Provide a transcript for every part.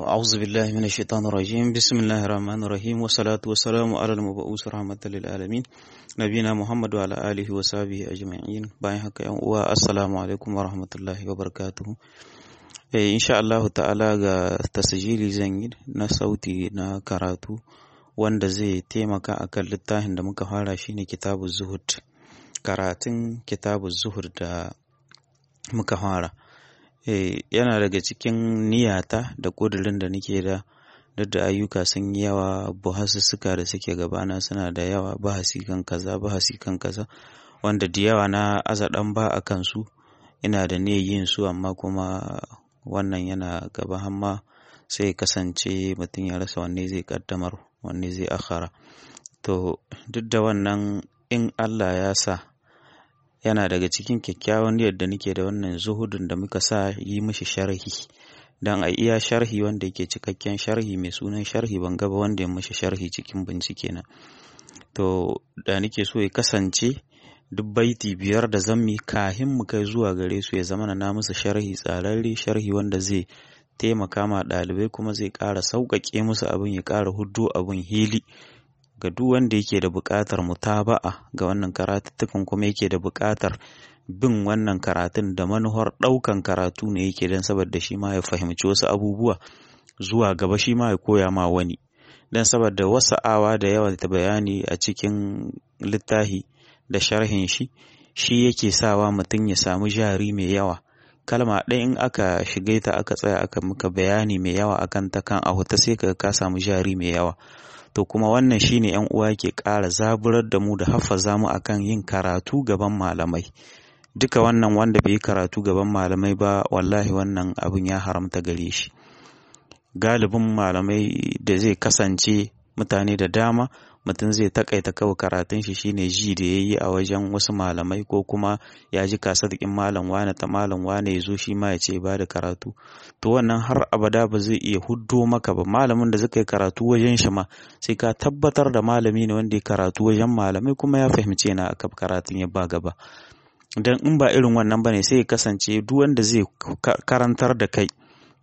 أعوذ بالله من الشيطان الرجيم بسم الله الرحمن الرحيم والصلاة والسلام على المبعوث رحمة للعالمين نبينا محمد وعلى آله وصحبه أجمعين باين haka yan uwa assalamu alaikum wa rahmatullahi wa barakatuhu eh insha Allah ta'ala ga tasjili zan yi na sauti na karatu wanda zai taimaka akan littafin da muka fara shine kitabu zuhud karatun kitabu zuhud da muka fara yana daga cikin niyata da ƙudurin da nake da duk da ayyuka sun yi yawa buhasussuka da suke gabana suna da yawa bahasi kan kaza bahasi kan kaza wanda da yawa na aza ɗan ba a kansu ina da niyyar yin su amma kuma wannan yana gaba hamma sai kasance mutum ya rasa wanne zai kaddamar wanne zai akhara to duk da wannan in Allah ya sa yana daga cikin kyakkyawan yadda nake da wannan zuhudun da muka sa yi mishi sharhi dan a iya sharhi wanda yake cikakken sharhi mai sunan sharhi ban gaba wanda ya mishi sharhi cikin bincike na to da nake so ya kasance duk baiti biyar da zammi kahin mu kai zuwa gare su ya zama na musu sharhi tsararre sharhi wanda zai taimaka ma ɗalibai kuma zai ƙara sauƙaƙe musu abin ya ƙara huddo abin hili ga duk wanda yake da buƙatar mutaba'a ga wannan karatuttukan kuma yake da buƙatar bin wannan karatun da manuhar ɗaukan karatu ne yake don saboda shi ma ya fahimci wasu abubuwa zuwa gaba shi ma ya koya ma wani don saboda wasu awa da yawa ta bayani a cikin littafi da sharhin shi shi yake sawa mutum ya samu jari mai yawa kalma ɗaya in aka shige ta aka tsaya aka muka bayani mai yawa akan ta kan a ta sai ka ka samu jari mai yawa to kuma wannan shine yan uwa ke ƙara zaburar da mu da haffaza mu akan yin karatu gaban malamai duka wannan wanda bai yi karatu gaban malamai ba wallahi wannan abin ya haramta gare shi galibin malamai da zai kasance mutane da dama mutum zai takaita kawai karatun shi shine ji da ya yi a wajen wasu malamai ko kuma ya ji kasadikin malam wane ta malam wane ya zo shi ma ya ce ba da karatu to wannan har abada ba zai iya huddo maka ba malamin da zaka yi karatu wajen shi ma sai ka tabbatar da malami ne wanda ya karatu wajen malamai kuma ya fahimce na aka karatun ya ba gaba dan in ba irin wannan bane sai ya kasance duk wanda zai karantar da kai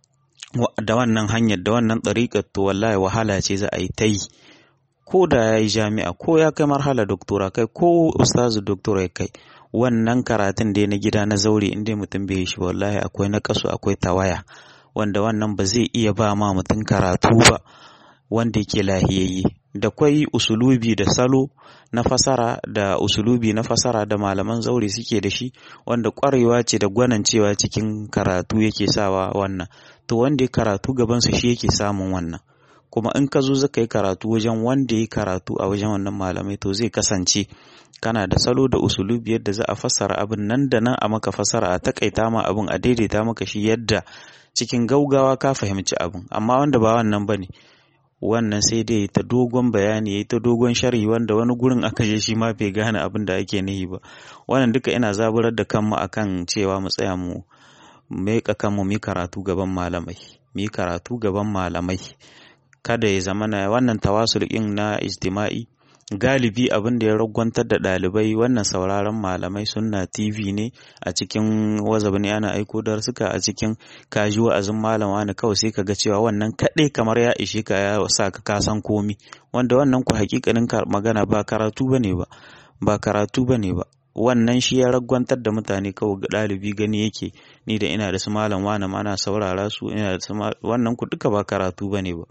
da wannan hanyar da wannan ɗariƙar to wallahi wahala ce za a yi ta yi ko da ya yi jami'a ko ya kai marhala doktora kai ko ustazu doktora ya kai wannan karatun da na gida na zaure inda mutum bai yi shi wallahi akwai na kasu akwai tawaya wanda wannan ba zai iya ba ma mutum karatu ba wanda yake lahiyayye da kwai usulubi da salo na fasara da usulubi na fasara da malaman zaure suke da shi wanda kwarewa ce da gwanancewa cikin karatu yake sawa wannan to wanda ya karatu gabansu shi yake samun wannan kuma in ka zo zaka yi karatu wajen wanda ya karatu a wajen wannan malamai to zai kasance kana da salo da usulubi yadda za a fassara abin nan da nan a maka fassara a takaita ma abin a daidaita maka shi yadda cikin gaugawa ka fahimci abin amma wanda ba wannan bane wannan sai dai ta dogon bayani ya ta dogon sharhi wanda wani gurin aka je shi ma bai gane abin da ake nihi ba wannan duka ina zaburar da kanmu akan cewa mu tsaya mu meka kanmu mu karatu gaban malamai mu karatu gaban malamai kada ya zama na wannan tawasul ɗin na ijtima'i galibi abin da ya ragwantar da ɗalibai wannan sauraron malamai sunna tv ne a cikin wazab ne ana aiko darsuka a cikin kaji wa'azin malam wani kawai sai kaga cewa wannan kaɗai kamar ya ishe ka ya sa ka kasan komi wanda wannan ku hakikanin magana ba karatu bane ba ba karatu bane ba wannan shi ya ragwantar da mutane kawai ga ɗalibi gani yake ni da ina da su malam wani ma ana saurara su ina da su wannan ku duka ba karatu bane ba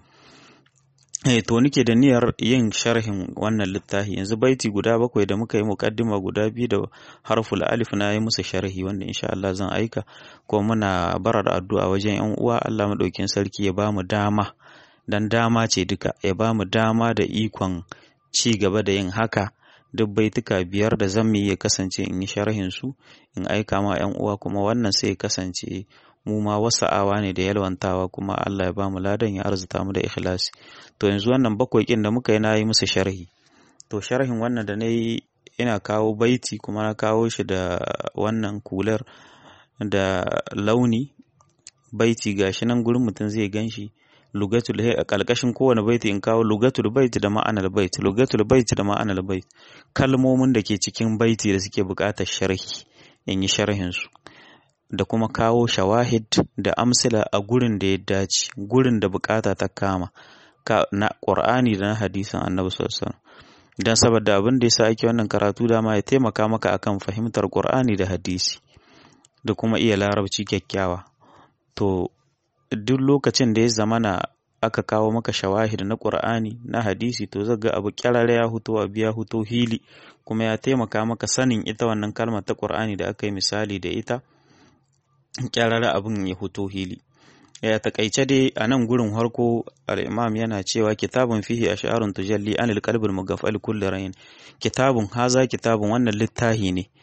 Eh to nike da niyyar yin sharhin wannan littafi yanzu baiti guda bakwai da muka yi mukaddima guda biyu da harful alif na yi musu sharhi wanda insha Allah zan aika ko muna barar addu'a wajen yan uwa Allah madaukin sarki ya ba mu dama dan dama ce duka ya ba mu dama da ikon ci gaba da yin haka duk baituka biyar da zan ya kasance in yi sharhin su in aika ma yan uwa kuma wannan sai ya kasance mu ma wasa'awa ne da yalwantawa kuma Allah ya bamu ladan ya arzuta mu da ikhlasi to yanzu wannan bakwai kin da muka yi na yi musu sharhi to sharhin wannan da na yi ina kawo baiti kuma na kawo shi da wannan kular da launi baiti gashi nan gurin mutum zai gan shi lugatul hay a kalkashin kowane baiti in kawo lugatul bait da ma'anar bait lugatul bait da ma'anar bait kalmomin da ke cikin baiti da suke buƙatar sharhi in yi sharhin su da kuma kawo shawahid da amsila a gurin da ya dace gurin da bukata ta kama na Qur'ani da na hadisin Annabi sallallahu alaihi dan saboda abin da yasa ake wannan karatu dama ya taimaka maka akan fahimtar Qur'ani da hadisi da kuma iya larabci kyakkyawa to duk lokacin da ya zamana aka kawo maka shawahid na Qur'ani na hadisi to zaga abu kyarare ya huto abu ya huto hili kuma ya taimaka maka sanin ita wannan kalmar ta Qur'ani da aka yi misali da ita kyarare abin ya huto hili ya takaice dai a nan gurin harko al-imam yana cewa kitabun fihi ash'arun tujalli anil qalbil mugaffal kulli rayin kitabun haza kitabun wannan littahi ne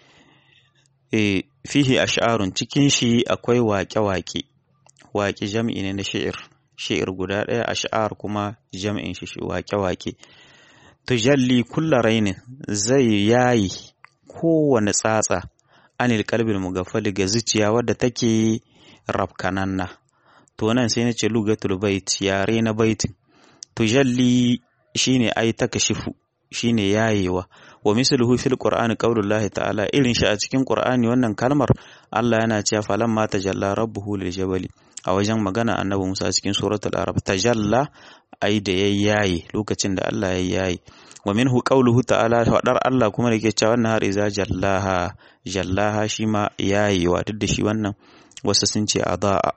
e fihi ash'arun cikin shi akwai waƙe-waƙe waƙe jam'i ne na shi'ir shi'ir guda ɗaya ash'ar kuma jam'in shi waƙe-waƙe tujalli kulla rainin zai yayi kowane tsatsa anil qalbil mugaffal ga zuciya wadda take rafkananna to nan sai na ce lugatul bait yare na baitin tujalli shine ai takashifu shine yayewa wa misluhu fil qur'ani qaulullahi ta'ala irin shi a cikin qur'ani wannan kalmar Allah yana cewa falan ma tajalla rabbuhu lil jabali a wajen magana annabi Musa cikin suratul arab tajalla ai da yayyaye lokacin da Allah ya yayi wa minhu qauluhu ta'ala fadar Allah kuma da yake cewa wannan har iza jallaha jallaha shi ma yayewa duk da shi wannan wasu sun ce adaa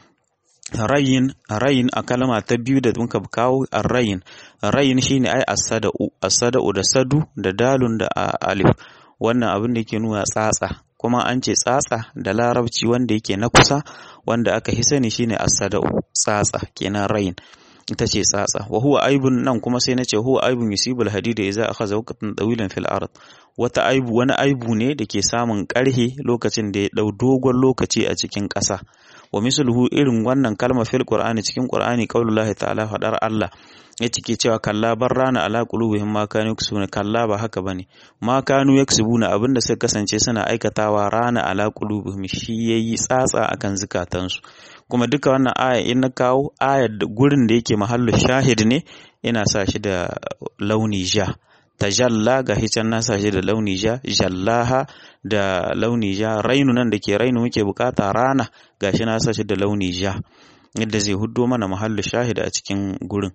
rayin rayin a kalma ta biyu da muka kawo rayin rayin shine ai asada'u asada'u da sadu da dalun da alif wannan abin da yake nuna tsatsa kuma an ce tsatsa da larabci wanda yake na kusa wanda aka hi sani shine asada'u tsatsa kenan rayin ita ce tsatsa wa huwa aibun nan kuma sai na ce huwa aibun yusibul hadida idza akhadha waqtan tawilan fil ard wata aibu wani aibu ne da ke samun karhe lokacin da ya dau dogon lokaci a cikin ƙasa wa misluhu irin wannan kalma fil qur'ani cikin qur'ani qaulullahi ta'ala fadar Allah ya cike cewa kalla bar rana ala qulubihim ma kanu yaksubuna kalla ba haka bane ma kanu yaksubuna abinda suka kasance suna aikatawa rana ala qulubihim shi yayi tsatsa akan zukatansu kuma duka wannan aya in na kawo ayar da gurin da yake mahallu shahid ne ina sa shi da launi ja tajalla ga hican na sa shi da launi ja jallaha da launi ja rainu nan da ke rainu muke bukata rana gashi na sa shi da launi ja yadda zai huddo mana mahallu shahid a cikin gurin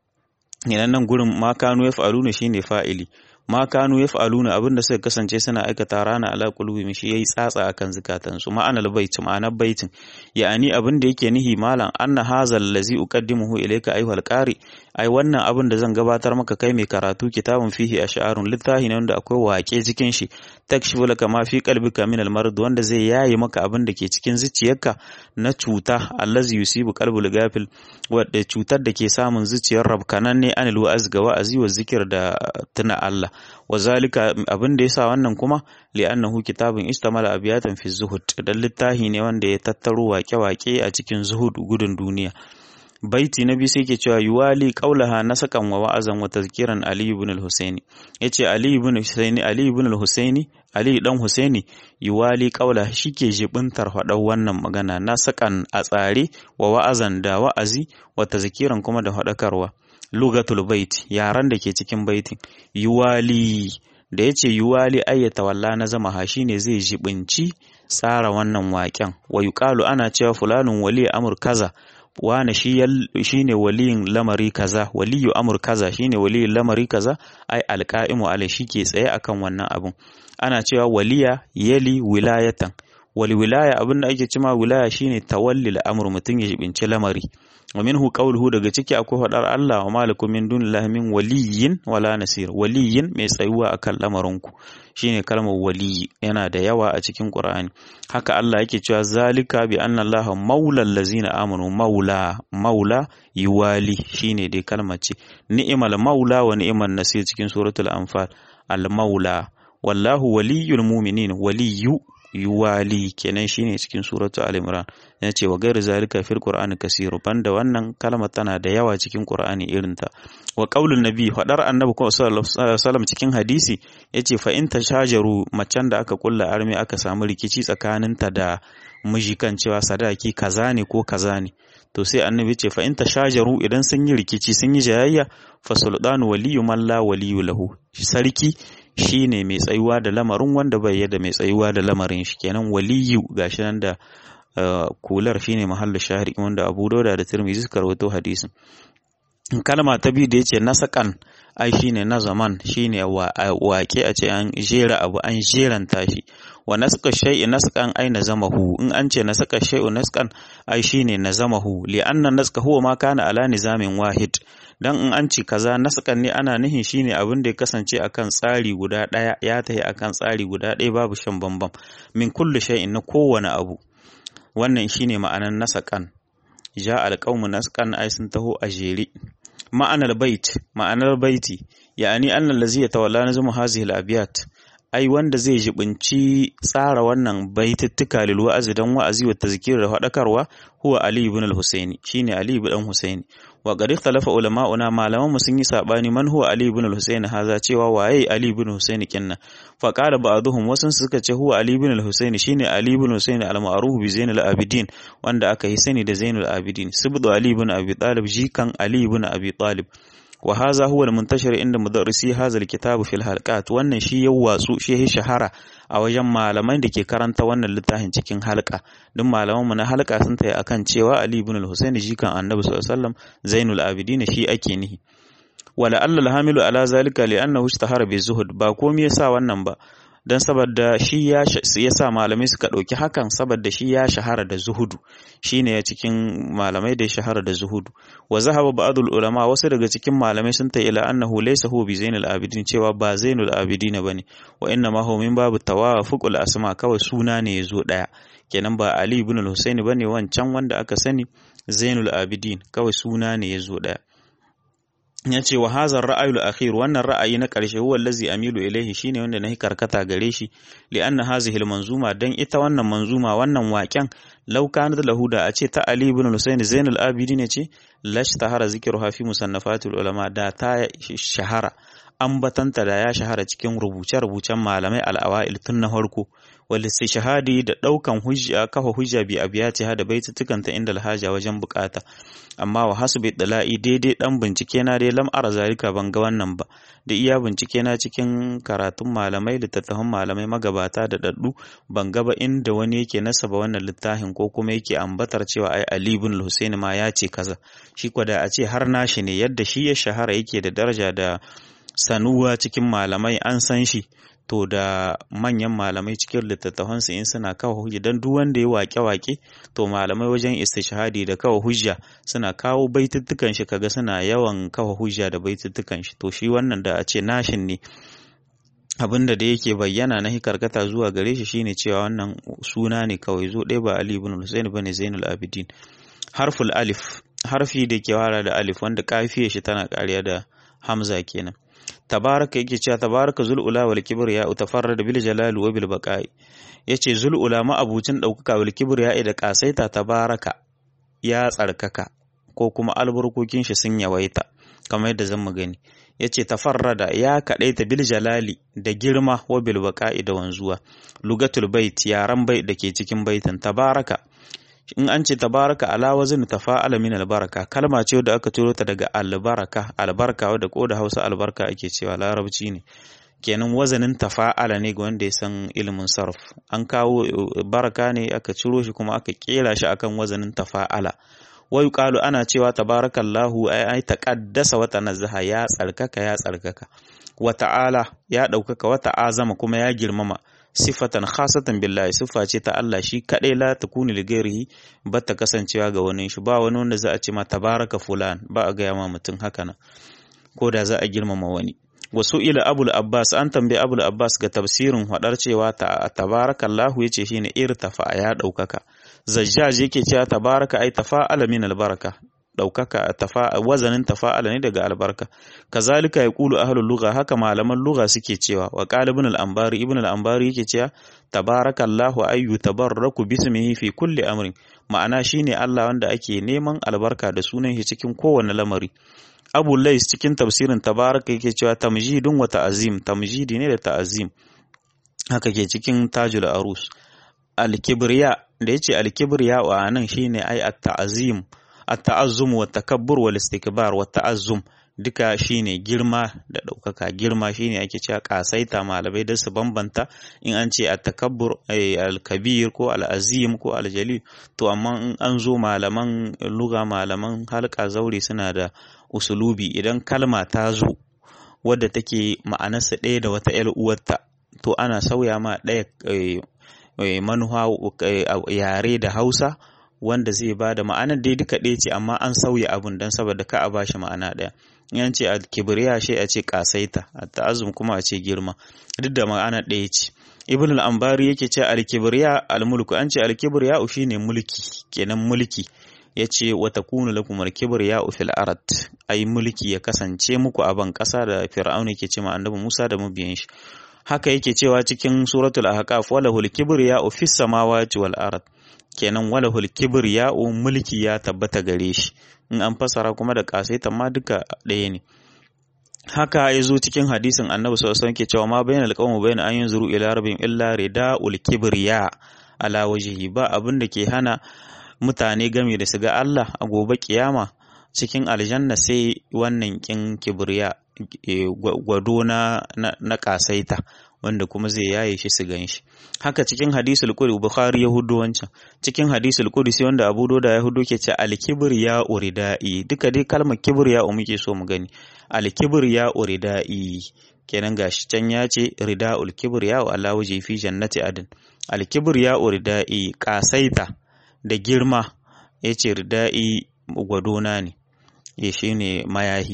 idan nan gurin ma kanu ya fa'aluna shine fa'ili ma kanu ya fa'aluna abinda suka kasance suna aikata rana ala qulubihim shi yayi tsatsa akan zukatan su ma'anar bait ma'anar baitin ya'ani abin da yake nihi malam anna hazal ladzi uqaddimuhu ilayka ayyuhal qari ai wannan abin da zan gabatar maka kai mai karatu kitabun fihi ash'arun littahi ne wanda akwai waƙe cikin shi takshifu laka ma fi qalbika min al-marad wanda zai yaye maka abin da ke cikin zuciyarka na cuta allazi yusibu qalbul gafil wadda cutar da ke samun zuciyar rabkanan ne anil wa'az ga wa'azi wa zikir da tuna Allah wa zalika abin da yasa wannan kuma li'annahu kitabun istamala abiyatan fi zuhud dan littahi ne wanda ya tattaro waƙe-waƙe a cikin zuhud gudun duniya baiti na biyu sai ke cewa yuwali qaulaha nasakan wa wa'azan wa tazkiran ali ibn al-husaini yace ali ibn husaini ali ibn al-husaini ali dan husaini yuwali qaula shike jibintar fadar wannan magana nasakan a tsare wa wa'azan da wa'azi wa tazkiran kuma da fadakarwa lugatul bait yaran da ke cikin baitin yuwali da yace yuwali ayyata walla na zama ha shine zai jibinci tsara wannan waƙen wa yuqalu ana cewa fulanun wali amur kaza wane shi ne waliyin lamari kaza waliyu amur kaza shi ne waliyin lamari kaza ai alƙa'imu ala shi ke tsaye akan wannan abun ana cewa waliya yali wilayatan wal wilaya abin da ake cima wilaya shine tawalli al'amur mutum ya jibinci lamari wa minhu qawluhu daga ciki akwai fadar Allah wa malakum min dunillahi min waliyyin wala nasir waliyyin mai tsayuwa akan lamarinku shine kalmar waliyi yana da yawa a cikin Qur'ani haka Allah yake cewa zalika bi anna Allah maula allazina amanu maula maula yuwali shine dai kalmar ce ni'mal maula wa ni'mal nasir cikin suratul anfal al maula wallahu waliyul mu'minin waliyu yuwali kenan shine cikin suratu al-imran ya ce wa gairu zalika fil qur'ani kasiru banda wannan kalma tana da yawa cikin qur'ani irin ta wa qaulun nabi fadar annabi sallallahu alaihi wasallam cikin hadisi yace fa in tashajaru macen da aka kulla armi aka samu rikici tsakaninta da miji kan cewa sadaki kaza ne ko kaza ne to sai annabi ce fa in tashajaru idan sun yi rikici sun yi jayayya fa sultanu waliyu man la waliyu lahu sarki shine mai tsayuwa da lamarin wanda bai yadda mai tsayuwa da lamarin shi kenan waliyu gashi nan da kular shine mahallu shahri wanda Abu Dawud da Tirmidhi suka rawaito hadisin kalma ta biyu da yace nasakan ai shine na zaman shine waƙe a ce an jera abu an jeranta shi wa nasqa shay'i nasqan ai nazamahu in an ce nasqa shay'u nasqan ai shine nazamahu li anna nasqa huwa ma kana ala nizamin wahid dan in an ce kaza nasqan ne ana nihin shine abin da ya kasance akan tsari guda daya ya tahi akan tsari guda daya babu shan bambam min kulli shay'in na kowane abu wannan shine ma'anar nasaqan ja alqaumu nasqan ai sun taho a jere ma'anar bait ma'anar baiti ya'ani annal ladzi yatawalla nazmu hazihi al-abyat ai wanda zai jibinci tsara wannan baitittuka lil wa'azi dan wa'azi wa tazkir da fadakarwa huwa ali ibn al-husaini shine ali ibn husaini wa qad ikhtalafa ulama'una malaman sun yi sabani man huwa ali ibn al-husaini haza cewa waye ali ibn husaini kinna fa qala ba'dhum wasun suka ce huwa ali ibn al-husaini shine ali ibn husaini al-ma'ruf bi zainul abidin wanda aka yi sani da zainul abidin sibdu ali ibn abi talib jikan ali ibn abi talib wa haza huwa al-muntashir inda mudarrisi hadha al-kitab fi al-halqat wannan shi ya watsu shi ya shahara a wajen malaman da ke karanta wannan littafin cikin halqa duk malaman mu na halqa sun tayi akan cewa Ali ibn al-Husayn jikan Annabi sallallahu alaihi wasallam Zainul Abidin shi ake nihi wala alla al-hamilu ala zalika li annahu ishtahara bi zuhud ba komai yasa wannan ba dan saboda shi ya sa malamai suka ɗauki hakan saboda shi ya shahara da zuhudu shine ya cikin malamai da ya shahara da zuhudu wa zahaba ba'dul ulama wasu daga cikin malamai sun ta ila annahu laysa huwa bi zainul abidin cewa ba zainul abidin bane wa inna ma huwa min babu tawafuqul asma kawai suna ne yazo daya kenan ba ali ibn al-husayn bane wancan wanda aka sani zainul abidin kawai suna ne yazo daya ya ce wa hazar ra'ayul akhir wannan ra'ayi na ƙarshe huwa allazi amilu ilaihi shine wanda nahi karkata gare shi li anna hazihi manzuma dan ita wannan manzuma wannan waƙen law kanat lahu da a ce ta ali ibn husayn zainul abidin ce lash tahara zikruha fi musannafatul ulama da ta shahara ambatanta da ya shahara cikin rubuce-rubucen malamai al'awa'il tun na farko wal shahadi da daukan hujja kafa hujja bi abiyati da baitutukanta inda alhaja wajen bukata amma wa hasbi dala'i daidai dan bincike na dai lam ara zalika ban ga wannan ba da iya bincike na cikin karatun malamai littattafan malamai magabata da daddu ban ga ba inda wani yake nasaba wannan littafin ko kuma yake ambatar cewa ai Ali ibn Husaini ma ya ce kaza shi kwada a ce har nashi ne yadda shi ya shahara yake da daraja da sanuwa cikin malamai an san shi to da manyan malamai cikin littattafansu in suna kawo hujja don duk wanda ya wake-wake to malamai wajen istishhadi da kawo hujja suna kawo baituttukan shi kaga suna yawan kawo hujja da baituttukan shi to shi wannan da a ce nashin ne abinda da yake bayyana na hikarkata zuwa gare shi shine cewa wannan suna ne kawai zo ɗaya ba Ali ibn Husayn bane Zainul Abidin harful alif harfi da ke wara da alif wanda kafiyar shi tana kariya da hamza kenan tabaraka yake cewa tabaraka zul'ula wal kibriya utafarrada bil jalal wa bil baqa'i yace zul'ula ma abucin daukaka wal kibriya da kasaita tabaraka ya tsarkaka ko kuma albarkokin shi sun yawaita kamar yadda zan mu gani yace tafarrada ya kadaita bil jalali da girma wa bil baqa'i da wanzuwa lugatul bait yaran bait dake cikin baitin tabaraka in an ce tabaraka ala wazin tafa'ala min albaraka kalma ce da aka turo ta daga albaraka albarka wadda ko da Hausa albarka ake cewa larabci ne kenan wazanin tafa'ala ne ga wanda ya san ilimin sarf an kawo baraka ne aka ciro shi kuma aka kera shi akan wazanin tafa'ala wai qalu ana cewa tabarakallahu ay ay taqaddasa wa tanazzaha ya tsarkaka ya tsarkaka wa ta'ala ya daukaka wa ta'azama kuma ya girmama sifatan khasatan billahi siffa ce ta Allah shi kadai la takuni li ghairihi ba ta kasancewa ga wani shi ba wani wanda za a ce ma tabaraka fulan ba a gaya ma mutum haka nan ko da za a girmama wani wasu ila abul abbas an tambayi abul abbas ga tafsirin hadar cewa ta tabarakallahu yace shine irtafa ya daukaka zajjaj yake cewa tabaraka ai tafa'ala min albaraka ɗaukaka wazanin tafa'ala ne daga albarka kazalika ya kulu ahlul lugha haka malaman lugha suke cewa wa qala ibn al-anbari ibn al-anbari yake cewa tabarakallahu ayyu tabarraku bismihi fi kulli amrin ma'ana shine Allah wanda ake neman albarka da sunan shi cikin kowane lamari Abu Lais cikin tafsirin tabaraka yake cewa tamjidun wa ta'azim tamjidi ne da ta'azim haka ke cikin tajul arus al-kibriya da yace al-kibriya wa nan shine ai at-ta'azim التعظم والتكبر والاستكبار والتعظم duka shine girma da ɗaukaka girma shine ake cewa ƙasaita malamai da su bambanta in an ce at-takabbur al-kabir ko al-azim ko al-jalil to amma in an zo malaman luga malaman halka zaure suna da usulubi idan kalma ta zo wadda take ma'anarsa ɗaya da wata 'yar uwarta to ana sauya ma ɗaya manuwa yare da hausa wanda zai ba da ma'anar dai duka ɗaya ce amma an sauya abun don saboda ka a ba shi ma'ana ɗaya yan ce a kibriya shi a ce kasaita a ta'azum kuma a ce girma duk da ma'ana ɗaya ce ibn al-ambari yake ce al-kibriya al-mulku an ce al-kibriya shine mulki kenan mulki ya ce wata kunu lakum al-kibriya fil ard ai mulki ya kasance muku a ban ƙasa da fir'auna ke ce ma annabi Musa da mabiyan shi haka yake cewa cikin suratul ahqaf walahul kibriya fis samawati wal ard kenan walahul kibriya mulki ya tabbata gare shi in an fasara kuma da kasaita ma duka ɗaya ne haka ya zo cikin hadisin annabi sallallahu alaihi ke cewa ma bayan alqawmu bayan an yanzuru ila rabbihim illa ridaul kibriya ala wajhi ba abin da ke hana mutane game da su ga Allah a gobe kiyama cikin aljanna sai wannan kin kibriya gwado na na kasaita wanda kuma zai yaye shi su gan shi haka cikin hadisul qudsi bukhari ya hudu wancan cikin hadisul qudsi wanda abu doda ya hudu ke ce al ya uridai duka dai kalmar kibriya muke so mu gani al ya uridai kenan gashi can ya ce ridaul kibriya wa Allah waje fi jannati adin al ya uridai kasaita da girma yace ridai gwadona ne ya shine mayahi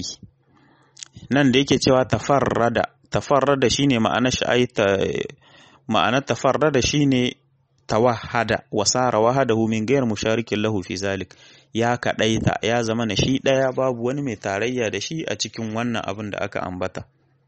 nan da yake cewa tafarrada tafarrada shine ma'anar shi ma'anar tafarrada shine tawahada wasara wahadahu min ghayr musharikin lahu fi zalik ya kadaita ya zama na shi daya babu wani mai tarayya da shi a cikin wannan abin da aka ambata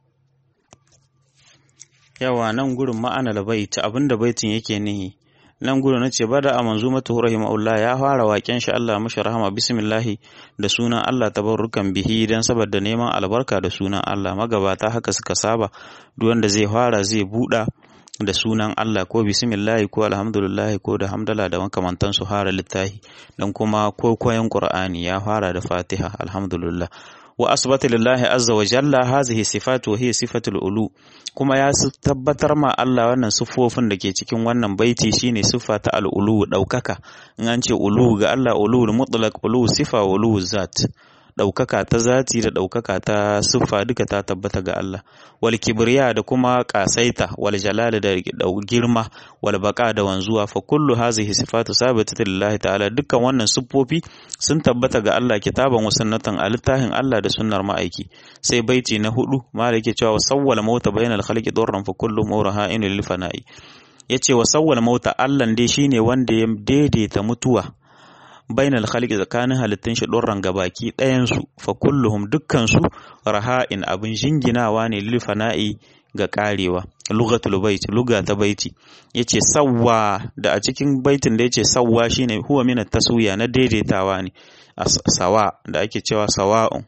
yawa nan gurin ma'anar bait abinda baitin yake nihi nan gudu na ce bada a manzumatu rahimahullah ya fara waken shi Allah mashi rahama bismillahi da sunan Allah tabarrukan bihi dan saboda neman albarka da sunan Allah magabata haka suka saba duk wanda zai fara zai buɗa da sunan Allah ko bismillahi ko alhamdulillah ko da hamdala da makamantan su fara littahi dan kuma ko koyan Qur'ani ya fara da Fatiha alhamdulillah wa asbata lillahi azza wa jalla hazihi sifatu wa hiya sifatul ulu kuma ya tabbatar ma Allah wannan siffofin da ke cikin wannan baiti shine siffa ta al-ulu daukaka in an ce ulu ga Allah ulu mutlaq ulu sifa ulu zat daukaka ta zati da daukaka ta siffa duka ta tabbata ga Allah wal kibriya da kuma kasaita wal jalal da girma wal baqa da wanzuwa fa kullu hazihi sifatu sabitatu lillahi ta'ala dukkan wannan siffofi sun tabbata ga Allah kitaban wa sunnatan a littafin Allah da sunnar ma'aiki sai baiti na hudu malik yake cewa sawwala mauta bainal khalqi durran fa kullu mawraha in lil fana'i yace wa sawwala mauta Allah dai shine wanda ya daidaita mutuwa bainal khalqi tsakanin halittun shi durran gabaki ɗayan su fa kulluhum dukkan su raha'in abin jinginawa ne lil fana'i ga karewa lugatul bait luga ta baiti yace sawwa da a cikin baitin da yace sawwa shine huwa min taswiya na daidaitawa ne sawa da ake cewa sawa'un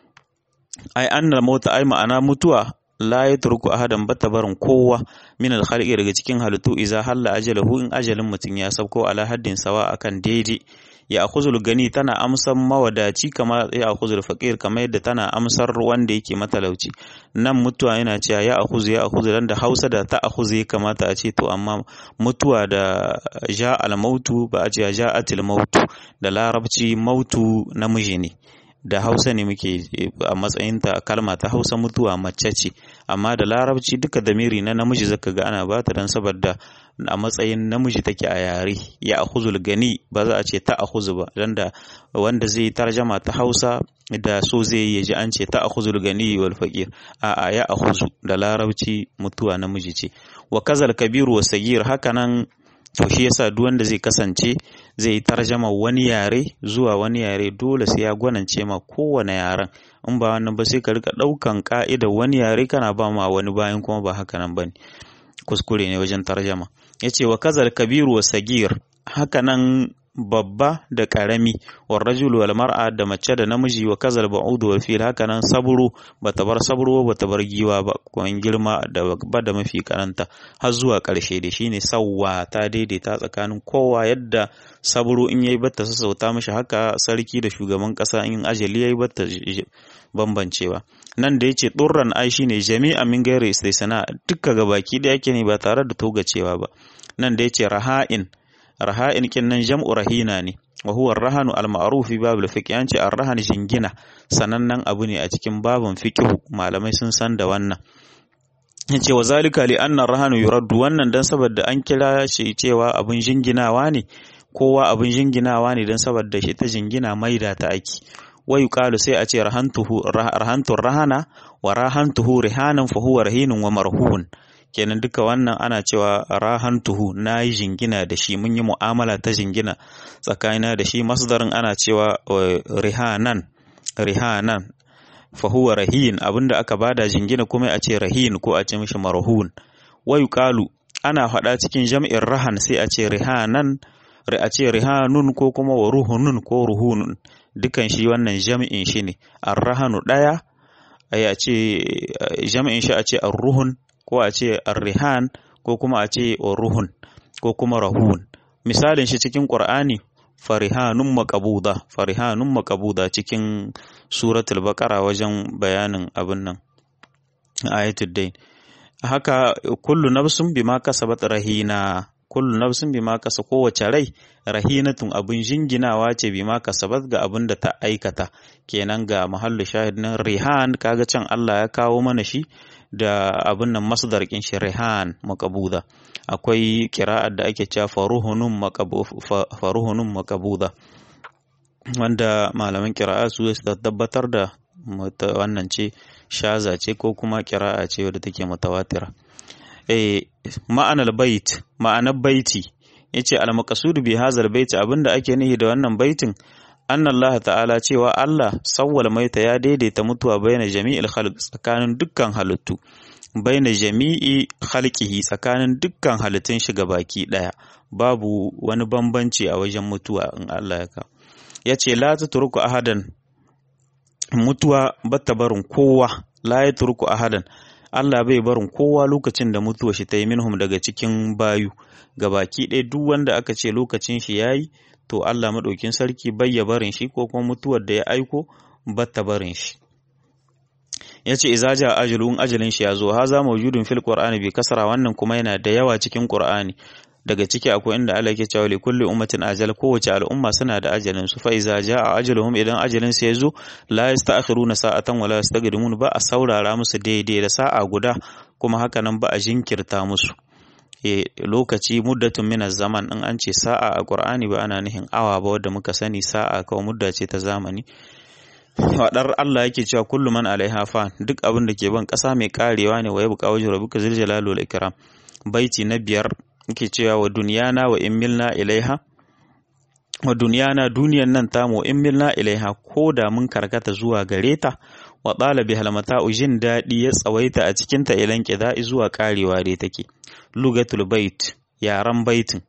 ai annal mauta ai ma'ana mutuwa la yatruku ahadan bata barin kowa min al daga cikin halittu iza halla ajalahu in ajalin mutum ya sauko ala haddin sawa akan daidai ya akhuzul gani tana amsar mawadaci kama ya akhuzul faqir kamar yadda tana amsar wanda yake matalauci nan mutuwa yana cewa ya akhuzu ya akhuzu dan da Hausa da ta akhuzu ya kamata a ce to amma mutuwa da ja al mautu ba a ce ja atil mautu da larabci mautu namiji ne da hausa ne muke a matsayinta kalma ta hausa mutuwa mace ce amma da larabci duka damiri na namiji zaka ga ana bata dan saboda a matsayin namiji take a yare ya akhuzul gani ba za a ce ta akhuzu ba dan da wanda zai tarjama ta hausa da so zai yi ji an ce ta akhuzul gani wal faqir a a ya akhuzu da larabci mutuwa namiji ce wa kazal kabiru wa sagir hakanan to shi yasa duk wanda zai kasance zai yi tarjama wani yare zuwa wani yare dole sai ya gwanance ma kowane yaren in ba wannan ba sai ka rika daukan ka'idar wani yare kana ba ma wani bayan kuma ba haka nan bane kuskure ne wajen tarjama yace wa kazal kabiru wa sagir haka nan babba da karami war rajul wal mar'a da mace da namiji wa kazal ba'ud wal fil haka nan saburo bata bar saburo bata bar giwa ba ko girma da ba da mafi karanta har zuwa karshe da shine sawwa ta daidaita tsakanin kowa yadda saburo in yayi batta sassauta mishi haka sarki da shugaban kasa in ajali yayi batta bambancewa nan da yace durran ai shine jami'a min gairi istisna dukka gabaki da yake ne ba tare da togacewa ba nan da yace raha'in raha'in kin nan jam'u rahina ne wa huwa rahanu al-ma'ruf fi babul fiqh yanci ar-rahan jingina sanannen abu ne a cikin babun fiqh malamai sun san da wannan yace wa zalika li anna ar-rahanu yuraddu wannan dan saboda an kira shi cewa abun jinginawa ne kowa abun jinginawa ne dan saboda shi ta jingina maida ta aiki wa yuqalu sai a ce rahantuhu rahantur rahana wa rahantuhu rihanan fa huwa rahinun wa marhun kenan duka wannan ana cewa rahantuhu na yi jingina da shi mun yi mu'amala ta jingina tsakanina da shi masdarin ana cewa rihanan rihanan fahuwa rahin abinda aka bada jingina kuma a ce rahin ko a ce mishi marhun wa yuqalu ana faɗa cikin jam'in rahan sai a ce rihanan a ce rihanun ko kuma wa ruhunun ko ruhunun dukan shi wannan jam'in shi ne arrahanu ɗaya a ce jam'in shi a ce arruhun ko a ce arrihan ko kuma a ce ruhun ko kuma rahun misalin shi cikin qur'ani farihanun maqabuda farihanun maqabuda cikin suratul baqara wajen bayanin abin nan ayatul dain haka kullu nafsun bima kasabat rahina kullu nafsin bima kasa kowace rai rahinatun abin jinginawa ce bima kasabat ga abin da ta aikata kenan ga mahallu shahid nan rihan kaga can Allah ya kawo mana shi da abin nan masdar kin shi rihan maqbuda akwai kira'ar da ake cewa faruhunun faruhunun maqbuda wanda malaman kira'a su tabbatar da wannan ce shaza ce ko kuma kira'a ce wadda take mutawatira eh ma'anar bait ma'anar baiti yace al maqsud bi hazal bait abinda ake nihi da wannan baitin anna Allah ta'ala cewa Allah sawwal maita ya daidaita mutuwa baina jami'il khalq tsakanin dukkan halittu baina jami'i khalqihi tsakanin dukkan halittun shi baki daya babu wani bambanci a wajen mutuwa in Allah ya ka yace la tatruku ahadan mutuwa batta barin kowa la yatruku ahadan Allah bai barin kowa lokacin da mutuwa shi ta yi minhum daga cikin bayu baki ɗaya duk wanda aka ce lokacin shi yayi to Allah maɗaukin sarki bai ya barin shi ko kuma mutuwar da ya aiko batta barin shi ya ce iza ja ajalun ajalin shi ya zo haza mawjudun fil qur'ani bi kasara wannan kuma yana da yawa cikin qur'ani daga ciki akwai inda Allah yake cewa li kulli ummatin ajal kowace al'umma suna da ajalin su fa iza jaa ajaluhum idan ajalin su yazo la yasta'khiruna sa'atan wala yastaqdimun ba a saurara musu daidai da sa'a guda kuma haka nan ba a jinkirta musu e lokaci muddatun min zaman in an ce sa'a a qur'ani ba ana nihin awa ba wanda muka sani sa'a kawai mudda ce ta zamani Faɗar Allah yake cewa kullu man alaiha fa duk abin da ke ban ƙasa mai karewa ne wa yabqa wajhu rabbika zil jalali wal ikram baiti na biyar yake cewa wa duniyana wa in milna ilaiha wa duniyana duniyan nan tamu in milna ilaiha ko da mun karkata zuwa gare ta wa ɗalabi halmata jin daɗi ya tsawaita a cikinta ilan ƙida'i zuwa ƙarewa dai take lugatul bait yaran baitin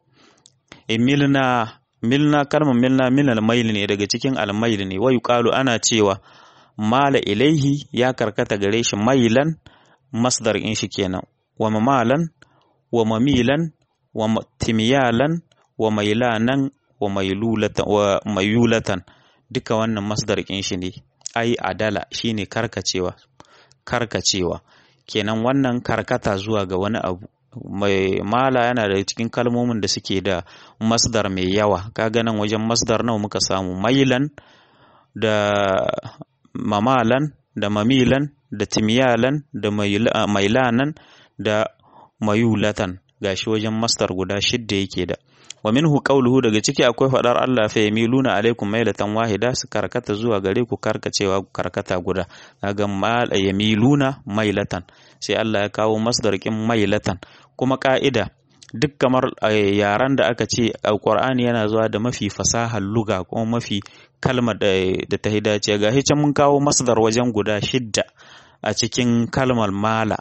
milna milna kalmar milna min almail ne daga cikin almail ne wa yuqalu ana cewa mala ilaihi ya karkata gare shi mailan masdar in shi kenan wa mamalan wa mamilan wa timiyalan wa mailanan wa mailulatan wa mayulatan duka wannan masdar in shi ne ai adala shine karkacewa karkacewa kenan wannan karkata zuwa ga wani abu mai mala yana da cikin kalmomin da suke da masdar mai yawa kaga nan wajen masdar nawa muka samu mailan da mamalan da mamilan da timyalan da mailanan da mayulatan gashi wajen masdar guda shidda yake da wa minhu qawluhu daga ciki akwai fadar Allah fa yamiluna alaikum mailatan wahida su karkata zuwa gare ku karkacewa karkata guda kaga mal yamiluna mailatan sai Allah ya kawo masdar kin mailatan kuma ka'ida duk kamar yaran da aka ce alqur'ani yana zuwa da mafi fasahar luga kuma mafi kalmar da ta hidace ga can mun kawo masdar wajen guda shidda a cikin kalmar mala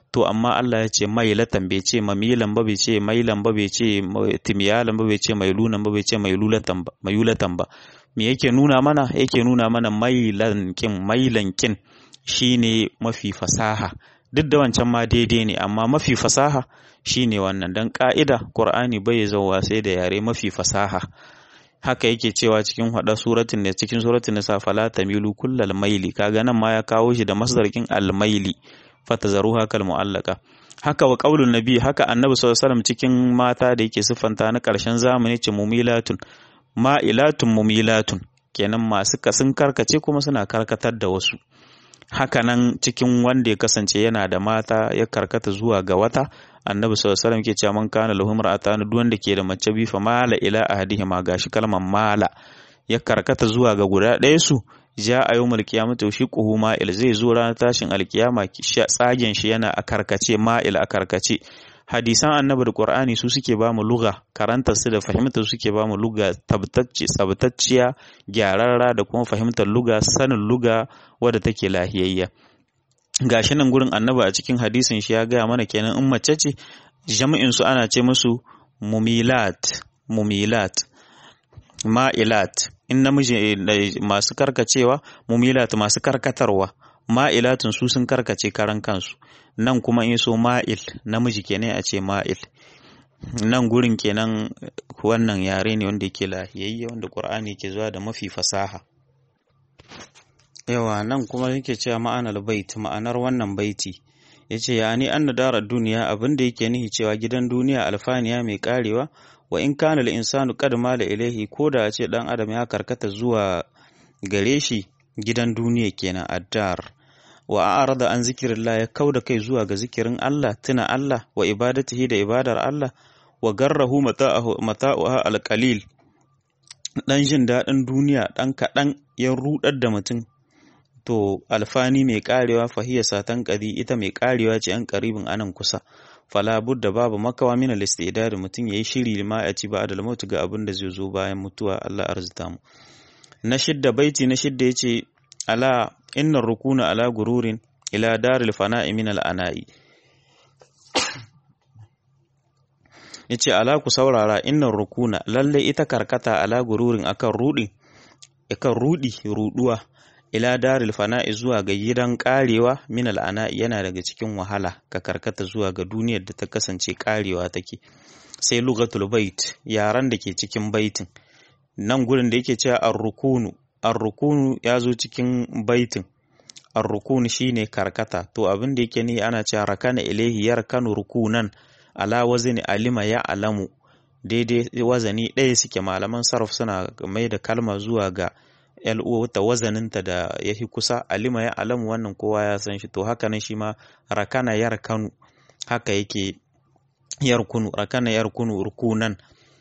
to amma Allah ya ce mailatan bai ce mamilan ba bai ce mailan ba bai ce timiyalan ba bai ce mailunan ba bai ce mailulatan ba mailulatan ba me yake nuna mana yake nuna mana mailan kin mailan kin shine mafi fasaha duk da wancan ma daidai ne amma mafi fasaha shine wannan dan ka'ida Qur'ani bai zauwa sai da yare mafi fasaha haka yake cewa cikin hada suratin ne cikin suratin nisa fala tamilu kullal maili kaga nan ma ya kawo shi da masdarkin al-maili fatazaruha kal mu'allaka haka wa qaulun nabi haka annabi sallallahu alaihi wasallam cikin mata da yake siffanta na karshen zamani ce mumilatun ma'ilatun mumilatun kenan masu kasin karkace kuma suna karkatar da wasu haka nan cikin wanda ya kasance yana da mata ya karkata zuwa ga wata annabi sallallahu alaihi wasallam ke cewa man kana lahu mar'atan duk wanda ke da mace bi fa mala ila ahadihima gashi kalmar mala ya karkata zuwa ga guda ɗaya su ja a yawmul qiyamati shi quhu ma'il zai zo ranar tashin alkiyama tsagen shi yana a karkace ma'il a karkace hadisan annabi da qur'ani su suke ba mu lugha karantar su da fahimtar su suke ba mu lugha tabbatacciya gyararra da kuma fahimtar lugha sanin lugha wadda take lahiyayya gashi nan gurin annabi a cikin hadisin shi ya gaya mana kenan in mace ce jami'in su ana ce musu mumilat mumilat ma'ilat in namiji masu karkacewa mumilat masu karkatarwa ma'ilatun su sun karkace karan kansu nan kuma in so ma'il namiji kenan a ce ma'il nan gurin kenan wannan yare ne wanda yake lahiyayye wanda qur'ani ke zuwa da mafi fasaha yawa nan kuma yake cewa ma'anar bait ma'anar wannan baiti yace ya ni anna darar duniya abinda yake nihi cewa gidan duniya alfaniya mai karewa wa in kana al insanu qad mala ilaihi ko da ce dan adam ya karkata zuwa gare shi gidan duniya kenan addar wa a'rada an zikirillah ya kauda kai zuwa ga zikirin Allah tuna Allah wa ibadatihi da ibadar Allah wa garrahu mata'ahu mata'uha alqalil dan jin dadin duniya dan kadan ya rudar da mutum to alfani mai karewa fahiya satan qadi ita mai karewa ce an karibin anan kusa fala budda babu makawa min al-istidad mutum yayi shiri ma ya ci ba da mutu ga abin da zai zo bayan mutuwa Allah arzuta mu na shidda baiti na shidda yace ala innar rukuna ala gururin ila daril fana'i min al-ana'i yace ala ku saurara innar rukuna lalle ita karkata ala gururin akan rudi akan rudi ruduwa ila daril fana'i zuwa ga gidan karewa min al'ana yana daga cikin wahala ka karkata zuwa ga duniyar da ta kasance karewa take sai lugatul bait yaran da ke cikin baitin nan gurin da yake cewa ar-rukunu ar-rukunu ya zo cikin baitin ar-rukunu shine karkata to abin da yake ni ana cewa rakana ilahi yarkanu rukunan ala wazni alima ya alamu daidai wazani ɗaya suke malaman sarf suna mai da kalma zuwa ga ta wazaninta da ya fi kusa alima ya alamu wannan kowa ya san shi to haka nan shi ma rakana yar kanu haka yake yar kunu rakana yar kunu rukunan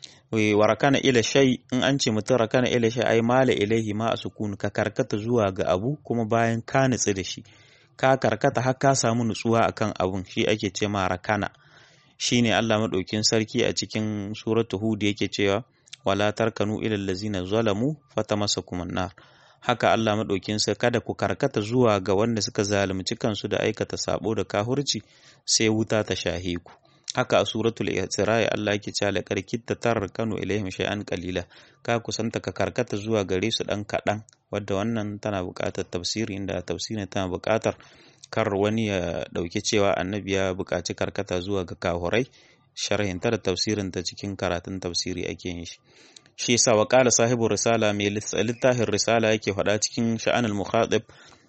wa rakana ila shay in an ce mutum rakana ila shay ai mala ilaihi ma sukun ka karkata zuwa ga abu kuma bayan ka nutsu da shi ka karkata har ka samu nutsuwa akan abun shi ake ce ma rakana shine Allah madaukin sarki a cikin suratu hud yake cewa wala tarkanu ilal lazina zalamu fatamassakum nar haka Allah madaukin sa kada ku karkata zuwa ga wanda suka zalunci kansu da aikata sabo da kahurci sai wuta ta shahe ku haka a suratul isra Allah yake cewa la karkitta tarkanu ilaihim shay'an qalila ka kusanta ka karkata zuwa gare su dan kadan wadda wannan tana buƙatar tafsiri inda tafsirin tana buƙatar kar wani ya dauki cewa annabi ya buƙaci karkata zuwa ga kahurai sharhinta da tafsirin ta cikin karatun tafsiri ake yin shi shi yasa wa qala sahibu risala mai littafin risala yake faɗa cikin sha'anul mukhatib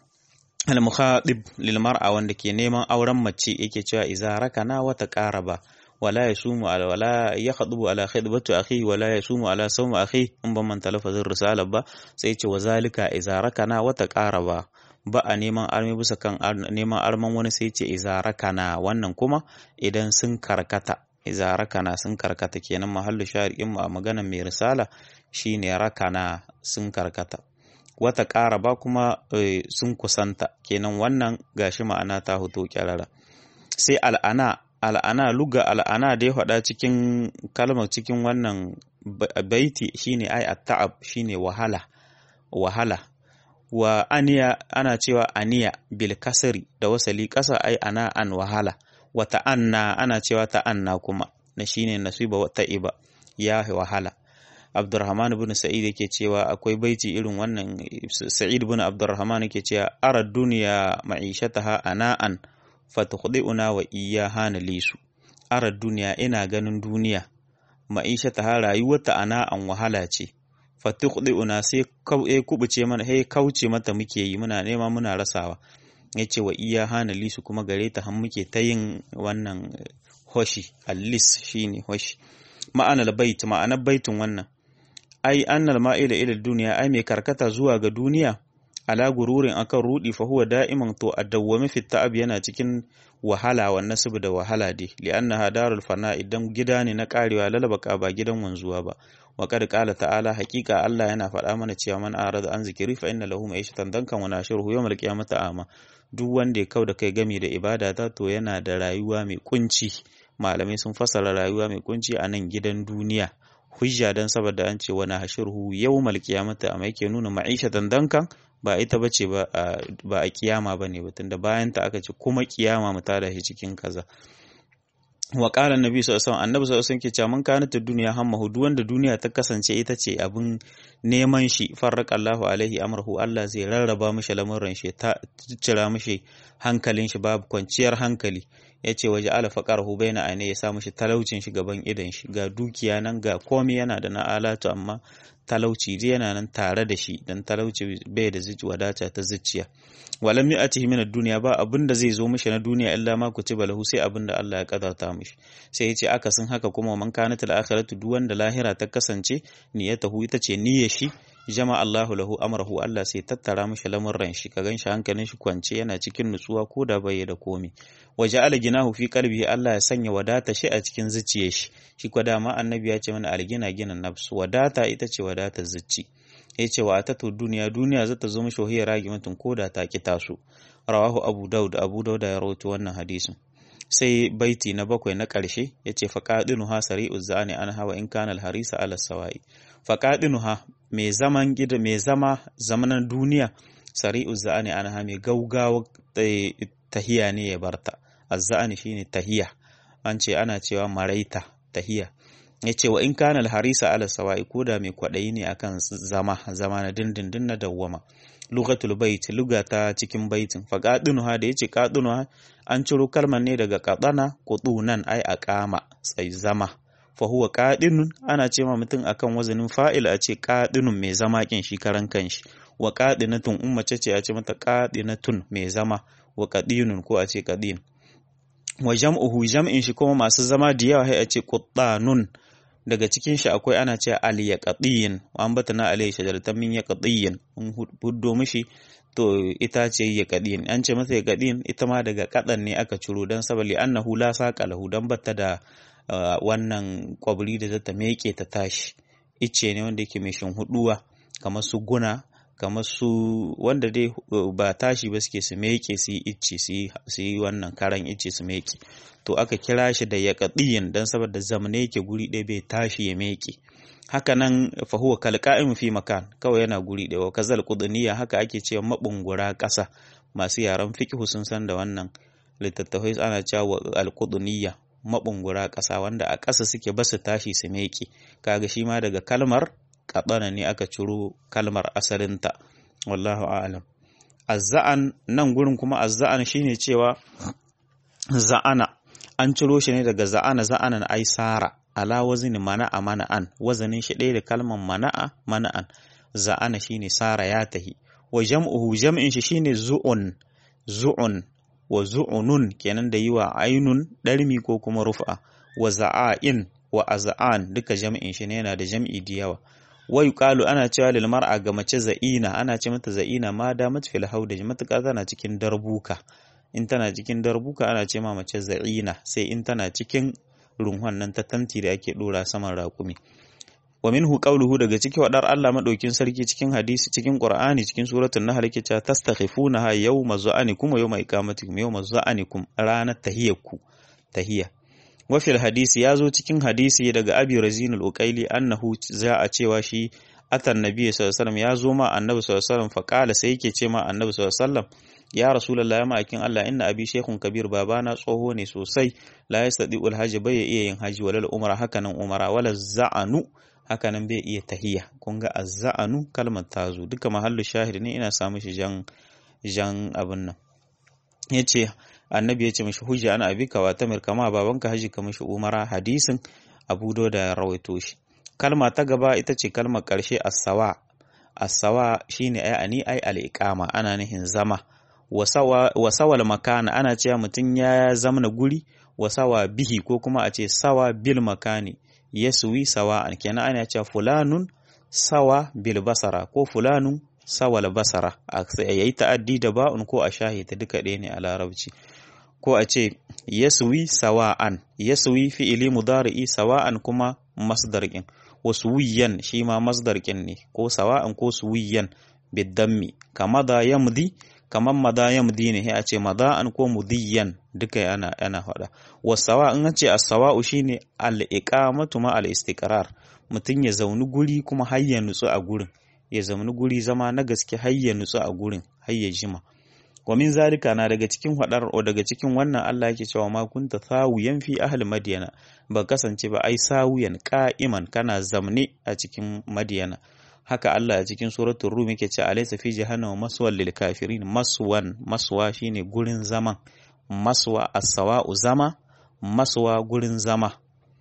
al mukhatib lil mar'a wanda ke neman auren mace yake cewa idza rakana wa taqaraba wala yasumu ala wala yakhubu ala khidbati akhi wala yasumu ala sawmi akhi in ban man talafazin risala ba sai ce wa zalika idza rakana wa taqaraba ba a neman armi bisa kan neman arman wani sai ce idza rakana wannan kuma idan sun karkata iza rakana sun karkata kenan mahallu shari'in mu a maganar mai risala shine rakana sun karkata wata ƙara ba kuma sun kusanta kenan wannan gashi ma'ana ta hoto kyarara sai al'ana al'ana luga al'ana da ya faɗa cikin kalmar cikin wannan baiti shine ai at-ta'ab shine wahala wahala wa aniya ana cewa aniya bil kasri da wasali ƙasa ai ana an wahala wa ta'anna ana cewa ta'anna kuma na shine nasiba wa ta'iba ya wahala Abdurrahman ibn Sa'id yake cewa akwai baiti irin wannan Sa'id ibn Abdurrahman yake cewa ara duniya ma'ishataha ana'an fatukhdi'una wa iyyaha nalisu ara duniya ina ganin duniya ma'ishataha rayuwarta ana'an wahala ce fatukhdi'una sai kubuce mana sai kauce mata muke yi muna nema muna rasawa yace wa iyyaha nalisu kuma gare ta har muke ta yin wannan hoshi allis shine hoshi ma'anar bait ma'anar baitin wannan ai annal ma'ila ila duniya ai mai karkata zuwa ga duniya ala gururin akan rudi fa huwa da'iman to addawwami fi ta'ab yana cikin wahala wa nasib da wahala dai li'annaha darul fana idan gida ne na karewa lalabaka ba gidan wanzuwa ba wa qad qala ta'ala haqiqa Allah yana faɗa mana cewa man arada an zikiri fa inna lahu ma'ishatan dankan wa nashiruhu yawmal qiyamati ama duk wanda ya kauda kai gami da ibada ta to yana da rayuwa mai kunci malamai sun fasara rayuwa mai kunci a nan gidan duniya hujja dan saboda an ce wani hashirhu yawmal qiyamati amma yake nuna ma'ishatan dankan ba ita bace ba ba a kiyama bane ba tunda bayan ta aka ce kuma kiyama mu tada shi cikin kaza wa qala annabi sallallahu alaihi wasallam annabi sallallahu alaihi wasallam ke cewa mun kana ta duniya hammahu duk wanda duniya ta kasance ita ce abin neman shi farraka Allahu alaihi amrahu Allah zai rarraba mishi lamuran shi ta cira mishi hankalin shi babu kwanciyar hankali ya ce waje ala faƙarhu baina aine ya sa mishi talaucin shi gaban idan shi ga dukiya nan ga komai yana da na alatu amma talauci dai yana nan tare da shi dan talauci bai da zuci wadata ta zuciya walam yu'atihi min ad-dunya ba abin da zai zo mishi na duniya illa ma kutiba lahu sai abin da Allah ya kadarta mishi sai yace akasin haka kuma man kanat al-akhiratu duk wanda lahira ta kasance niyyatahu ita ce niyyar shi jama Allahu lahu amrahu Allah sai tattara mishi lamurran shi ka ganshi hankalin shi kwance yana cikin nutsuwa ko da bai da komi waje ala ginahu fi qalbihi Allah ya sanya wadata shi a cikin zuciyar shi shi kwa dama annabi ya ce mana algina gina nafsu wadata ita ce wadatar zuci ya ce wa atatu duniya duniya zata zo mishi wahiyar ragi mutum ko da ta ki taso rawahu abu daud abu daud ya rawaito wannan hadisin sai baiti na bakwai na ƙarshe ya ce faƙaɗinuha sari'u za'ani an hawa in kana harisa ala sawa'i faƙaɗinuha mai zaman gida mai zama zamanan duniya sari'u za'ani an ha mai gaugawa tahiya ne ya barta azza'ani shine tahiya an ce ana cewa maraita tahiya ya ce wa in kana harisa ala sawa'i ko da mai kwaɗayi ne akan zama zama na dindindin na dawwama lugatul bait lugata cikin baitin fa qadinuha da yace qadinuha an ciro kalmar ne daga qadana qudunan ai aqama sai zama fa huwa qadinun ana ce ma mutum akan wazanin fa'il a ce qadinun mai zama kin shi karan kanshi wa qadinatun ummace ce a ce mata qadinatun mai zama wa qadinun ko a ce qadin wa jam'uhu jam'in shi kuma masu zama da yawa sai a ce quttanun daga cikin shi akwai ana ce al yaqdiyin wa ambatana alayhi shajaratan min yaqdiyin mun huddo mishi to ita ce yaqdiyin an ce masa yaqdiyin ita ma daga kadan ne aka ciro dan sabali annahu la saqa lahu dan batta da wannan kwabri da zata meke ta tashi icce ne wanda yake mai huduwa kamar su guna kamar su wanda dai ba tashi ba suke su meke su yi icce su yi wannan karan icce su meke to aka kira shi da yaƙaɗiyin don saboda zamane yake guri ɗaya bai tashi ya meke haka nan fahuwa kalqa'im fi makan kawai yana guri ɗaya wa kazal qudniya haka ake cewa mabungura ƙasa masu yaran fiqh sun san da wannan littattafai ana cewa al-qudniya mabungura ƙasa wanda a ƙasa suke basu tashi su meke kaga shi ma daga kalmar kaɗana ne aka ciro kalmar asalinta wallahu a'lam azza'an nan gurin kuma azza'an shine cewa za'ana an ciro shi ne daga za'ana za'anan ai sara ala wazini mana'a mana'an wazanin shi ɗaya da kalmar mana'a mana'an za'ana shine sara ya tahi wa jam'uhu jam'in shi shine zu'un zu'un wa zu'unun kenan da yi wa ainun ɗarmi ko kuma rufa wa za'a'in wa aza'an duka jam'in shi ne yana da jam'i da yawa wa yuqalu ana cewa lil mar'a ga mace za'ina ana ce mata za'ina ma da fil hauda matuƙa tana cikin darbuka in tana cikin darbuka ana ce ma mace za'ina sai in tana cikin runhon nan ta tanti da ake dora saman raƙumi wa minhu qawluhu daga cikin wadar Allah madaukin sarki cikin hadisi cikin Qur'ani cikin suratul Nahl yake cewa tastakhifuna yawma zu'anikum wa yawma iqamatikum yawma zu'anikum ranar tahiyyaku tahiyya wafil hadisi ya zo cikin hadisi daga abi razin al-uqaili annahu za a cewa shi atan nabi sallallahu alaihi wasallam ya zo ma annabi sallallahu alaihi wasallam fa qala sai yake ce ma annabi sallallahu alaihi wasallam ya rasulullahi ma'akin Allah inna abi shaykhun kabir babana tsoho ne sosai la yastadi'ul hajji bai iya yin haji walal umra hakanan umara wala za'anu hakanan bai iya tahiya kun ga azza'anu kalmar tazo duka mahallu shahid ne ina samu shi jan jan abin nan yace annabi ya ce mishi hujja ana abika wa tamir kama babanka haji ka mishi umara hadisin abu da ya rawaito shi kalma ta gaba ita ce kalmar ƙarshe as-sawa as-sawa shine ai ani ai al-iqama ana nihin zama wasawal makana ana cewa mutum ya zamana guri wasawa bihi ko kuma a ce sawa bil makani yaswi sawa'an kenan ana cewa fulanun sawa bil basara ko fulanun sawal basara a yayi ta'addi da ba'un ko a shahita duka ɗaya ne a larabci ko a ce yaswi sawa'an yaswi fi'ili mudari'i sawa'an kuma masdarkin wasu wiyan shi ma masdarkin ne ko sawa'an ko suwiyan bidammi kama da yamdi kamar mada yamdi ne a ce mada'an ko mudiyan duka ana ana faɗa wasawa in ce as-sawa'u shine al-iqamatu ma al-istiqrar mutum ya zauni guri kuma har ya nutsu a gurin ya zauni guri zama na gaske har ya nutsu a gurin har ya jima wa min zalika na daga cikin hadar o daga cikin wannan Allah yake cewa ma kunta sawiyan fi ahli madyana ba kasance ba ai sawiyan qa'iman kana zamne a cikin madyana haka Allah a cikin suratul rum yake ce alaysa fi jahannama maswal lil kafirin maswan maswa shine gurin zaman maswa as-sawa'u zama maswa gurin zama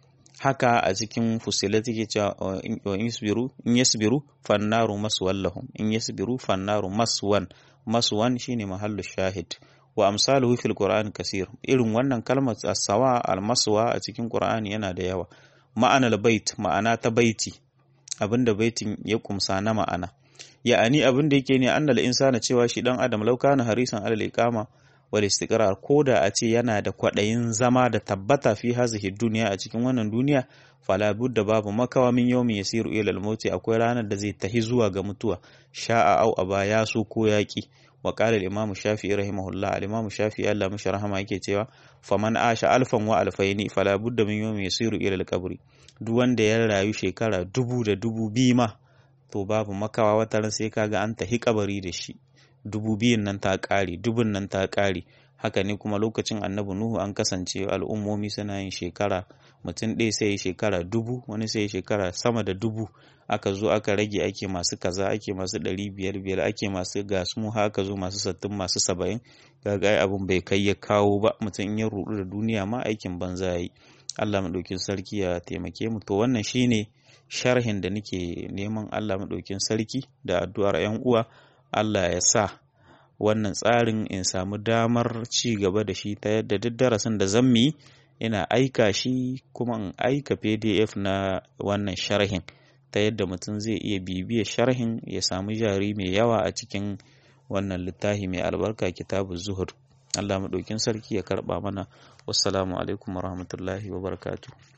haka a cikin fusilat yake cewa in yasbiru in yasbiru fannaru maswal lahum in yasbiru fannaru maswan maswan shine mahallu shahid wa amsaluhu fil qur'an kasir irin wannan kalmar as-sawa al-maswa a cikin qur'ani yana da yawa ma'anar bait ma'ana ta baiti abinda baitin ya kumsa na ma'ana ya'ani abinda yake ne annal insana cewa shi dan adam lauka na harisan alal iqama wal istiqrar koda a ce yana da kwadayin zama da tabbata fi hazihi duniya a cikin wannan duniya fala budda babu makawa min yawmi yasiru ila al akwai ranar da zai tahi zuwa ga mutuwa sha'a au aba ya so ko yaki wa qala al-imam shafi'i rahimahullah al-imam shafi'i Allah mishi rahama yake cewa faman asha alfan wa alfaini fala budda min yawmi yasiru ila al-qabri duk wanda ya rayu shekara dubu da dubu biyu ma to babu makawa wata ran sai kaga an tahi kabari da shi dubu biyun nan ta ƙare dubun nan ta ƙare haka ne kuma lokacin annabi nuhu an kasance al'ummomi suna yin shekara mutum ɗaya sai shekara dubu wani sai shekara sama da dubu aka zo aka rage ake masu kaza ake masu ɗari biyar biyar ake masu gasmu haka zo masu sattin masu saba'in kaga abin bai kai ya kawo ba mutum in ya rudu da duniya ma aikin banza yi Allah maɗaukin sarki ya taimake mu to wannan shine sharhin da nake neman Allah maɗaukin sarki da addu'ar 'yan uwa Allah ya sa wannan tsarin in samu damar ci gaba da shi ta yadda duk darasin da zan yi ina aika shi kuma in aika pdf na wannan sharhin ta yadda mutum zai iya bibiya sharhin ya samu jari mai yawa a cikin wannan littafi mai albarka kitabu zuhud Allah maɗaukin sarki ya karɓa mana wassalamu alaikum warahmatullahi wabarakatuh